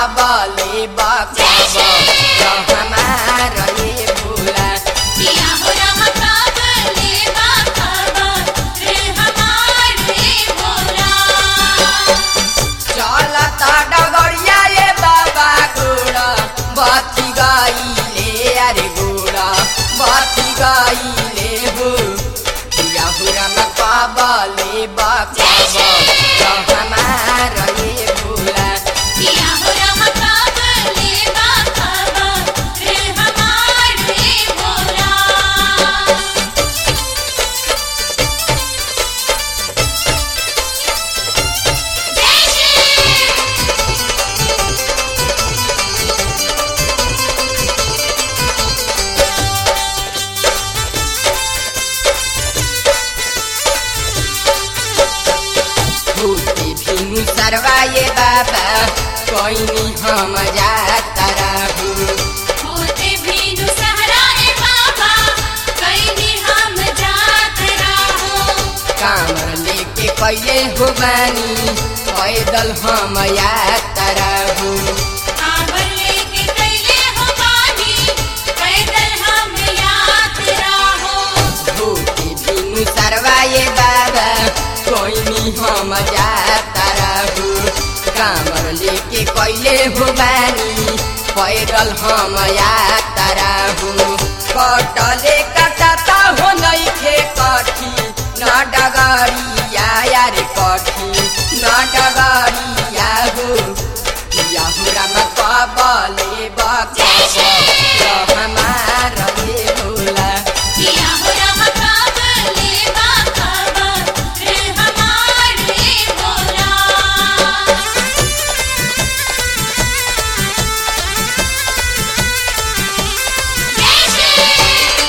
कबले बकब हमार ये भोला किया हो रहा काबले बाबा रे हमारे भोला चलता डगरिया ये बाबा गोड़ा बती गईले अरे गोड़ा बती गईले हो या हुरम कबले बकब हमार ये भोला किया हो रहा काबले बाबा रे हमारे भोला जय श्री भूति भिनु सरवाए बाबा कोइनी हम जाता रहू होते भीनु सहराए बाबा कहीं हम जात रहो कामर लेके कैले हो बानी पैदल हम यात्रा रहू कांवर लेके कैले हो बानी पैदल हम यात रहो भूति भिनु सरवाए बाबा कोइनी हम जाता रहू कामर लेके कैले हो बानी पैदल हम यात्रा रहू कटले कटता हो नइखे कठी न डगरिया यार कठी न डगरिया हो याहुराम कबले बकब हमार ये भोला किया हो रहा काबले बाबा रे हमारे भोला जय श्री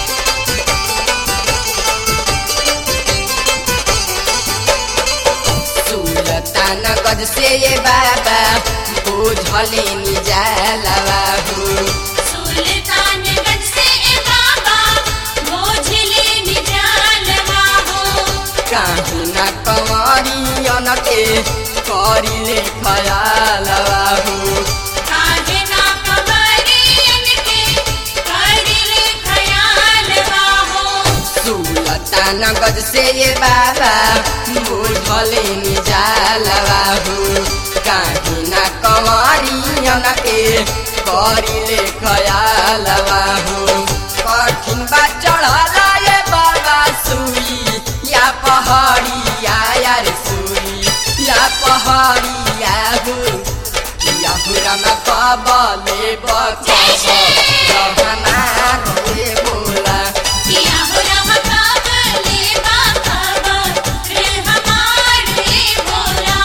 सुलतान गज से ये बाबा बुझले निजालवा हो सुल्तानगंज से ए बाबा मोझले निजालवा हो काहू न कंवरियन के करिले खयालवा हो काहे ना कबरियन के करिले खयालवा हो सुलतान गज से ये बाबा बुझले निजालवा हो काहू न कंवरियन के करिले खयालवा हो कठिन बा चढ़ला ये बाबा सुई या पहाड़िया यार सुई या पहाड़िया हो या हुरम कबले बकब हमार ये बोला किया हो रहा काबले बाबा रे हमारे भोला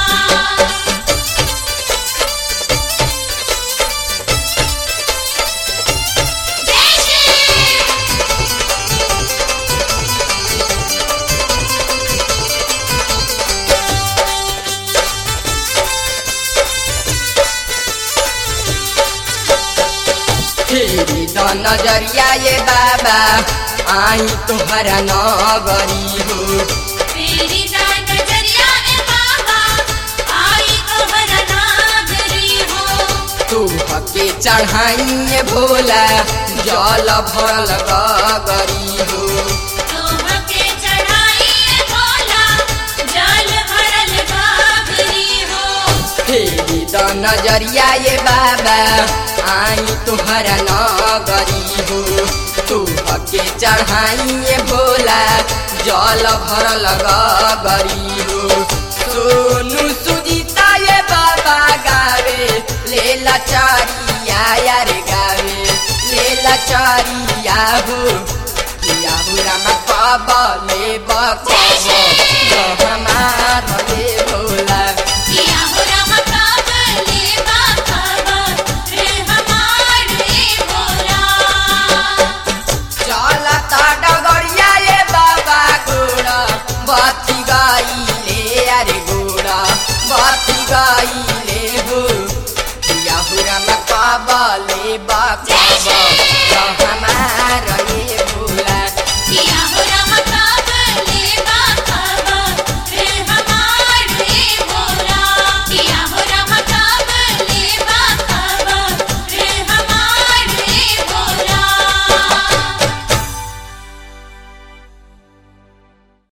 जय श्री फेरि द नजरिया ये बाबा आई तोहरा नगरी हो तेरी दान नजरिया ए बाबा आई तोहरा नागरी हो तू हके चढ़ाइए भोला जल भरल गगरी हो तोहके चढ़ाई ए भोला जल भरल गागरी हो फेरि द नजरिया ये बाबा आई तोहरा नगरी हो तू हके चढ़ाइए भोला जल भरल गगरी हो सोनू सुजीता ये बाबा गावे लेला चारिया यार गावे लेला चारिया हो किया हो रामा कबले